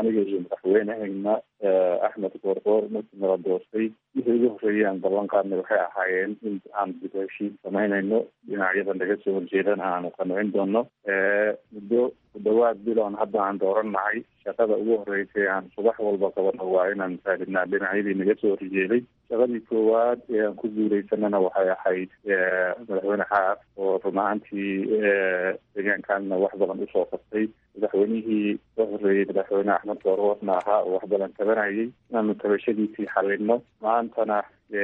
aniga iyo madaxweynehayna axmed goorgoor markii nala doortay wixii ugu horreeyay aan ballan qaadnay waxay ahaayeen in aan dib heshiin samaynayno dhinacyada naga soo horjeedana aanu qancin doono muddo ku dhawaad biloon hadda aan doorannahay shaqada ugu horreysay aan subax walba qabano waa inaan raadinaa dhinacyadii naga soo horjeeday shaqadii koowaad ee aan ku guuleysanana waxay ahayd madaxweyne xaaf oo run ahaantii deegaankaanna wax badan usoo qabtay madaxweynihii ka horreeyey madaxweyne axmed goorgoorna ahaa oo wax badan tabanayay inaanu tabashadiisii xalino maantana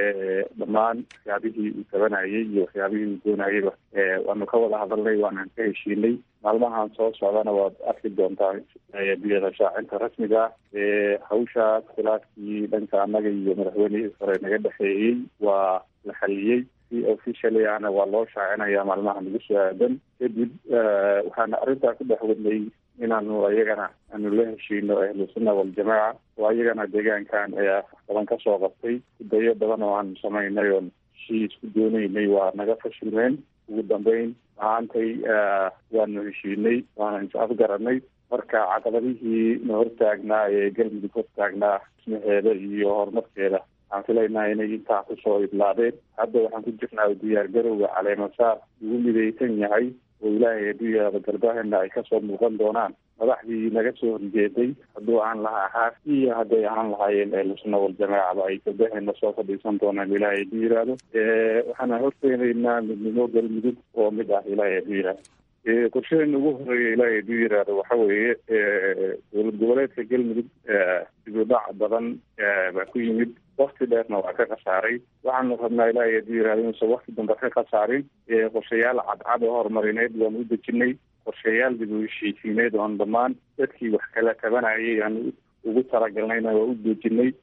dhammaan waxyaabihii uu tabanayay iyo waxyaabihii uu doonayayba waanu ka wada hadalnay waanaan ka heshiinay maalmahan soo socdana waad arki doontaa biyada shaacinta rasmiga ah hawshaas khilaafkii dhanka annaga iyo madaxweynihii hore naga dhexeeyey waa la xaliyey si officially ahna waa loo shaacinaya maalmaha nagu soo aadan kadib waxaana arrintaa ku dhex wadnay inaanu ayagana aanu la heshiino ahlusunna waljamaaca oo ayagana deegaankan wax badan kasoo qabtay dayo badan oo aanu samaynay oon heshii isku doonaynay waa naga fashilmeen ugu dambeyn maantay waanu heshiinay waana is afgaranay marka caqabadihii na hortaagnaa ee galmudug hortaagnaa dhismaheeda iyo horumarkeeda waxaan filaynaa inay intaa kusoo idlaadeen hadda waxaan ku jirnaa diyaar garowga caleemasaar ugu midaysan yahay oo ilaahay adduunyada garbahena ay kasoo muuqan doonaan madaxdii naga soo horjeeday hadduu aan lahaa xaaf iyo hadday ahaan lahaayeen ehlusunna waljamaacaba ay garbahena soo fadhiisan doonaan ilaahay hadduu yihahdo waxaana horteenaynaa midnimo galmudug oo mid ah ilaahay hadduu yihahdo qorshadeena ugu horeeya ilaahay hadduu yihahdo waxa weeye dowlad goboleedka galmudug dibudhac badan baa ku yimid wakti dheerna waa ka khasaaray waxaanu rabnaa ilaahay hadduu yihahdo inuusan wakti dambe ka khasaarin qorshayaal cadcad oo horumarineed waanu u dejinay qorshayaal dib u heshiisiineed oon dhammaan dadkii wax kala tabanayay aanu ugu talagalnayna waa u dejinay